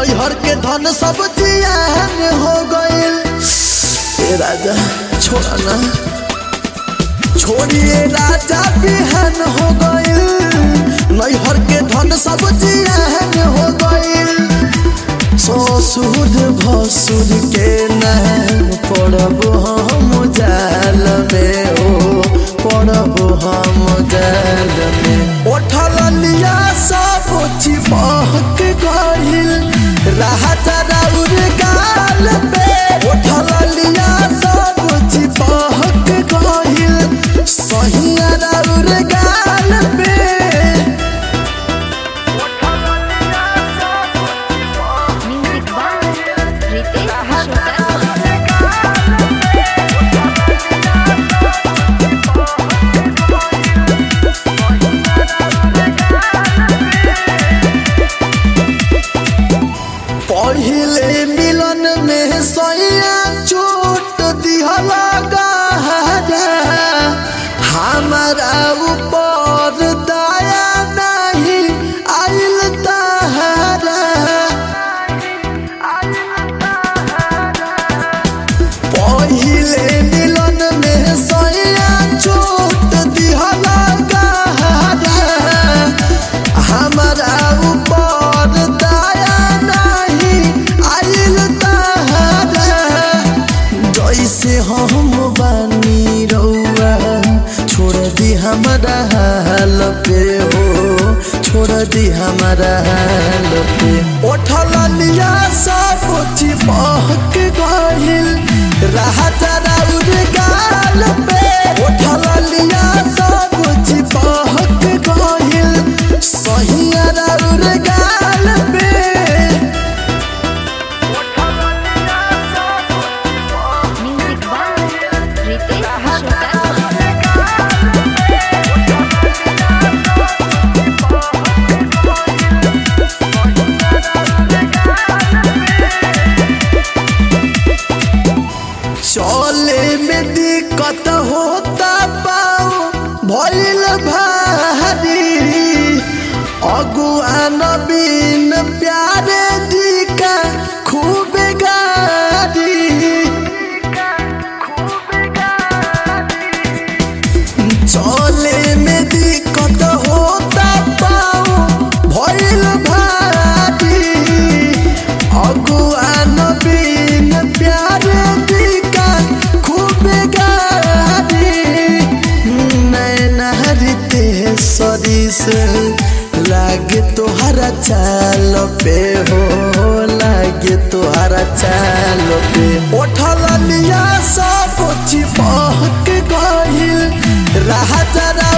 नैहर के धन सब जियान हो गइल ए राजा छोड़ा ना छोड़िए राजा बिहान हो गइल नैहर के धन सब जियान हो गइल ससुर भसुर के नाम पड़ब हम जाल में ओ पड़ब हम जाल में उठल लिया सब चिपक गइल राहत राउर गाल पे उठल लिया सब चिपक गइल सहिया राउर गाल पे म्यूजिक बाय रितेश विश्वकर्मा पहिले मिलन में सैया चोट दिहला गहरा हमारा ऊपर दया नहीं आइल तहरा पहिले मिलन में सैया चोट दिहला गहरा हमारा ऊपर दया नहीं आइल तहरा जैसे हम बानी रउआ छोड़ दी हमारा हाल पे हो छोड़ दी हमारा हाल पे उठल लिया सब चिपक गइल राहत राउर गाल पे उठल लिया सब चिपक गइल सहिया राउर गाल पे म्यूजिक बाय रितेश विश्वकर्मा चले में दिक्कत होता पाओ भइल भारी अगुआ नबीन प्यारे दिका खूब गारी चले में दिक्कत होता पाओ भइल भारी अगुआ नबीन प्यारे दिका खूब गारी नैनहरिते सरिस लागे तोहरा चाल पे हो लागे तोहरा चाल पे उठल लिया सब चिपक गइल राहत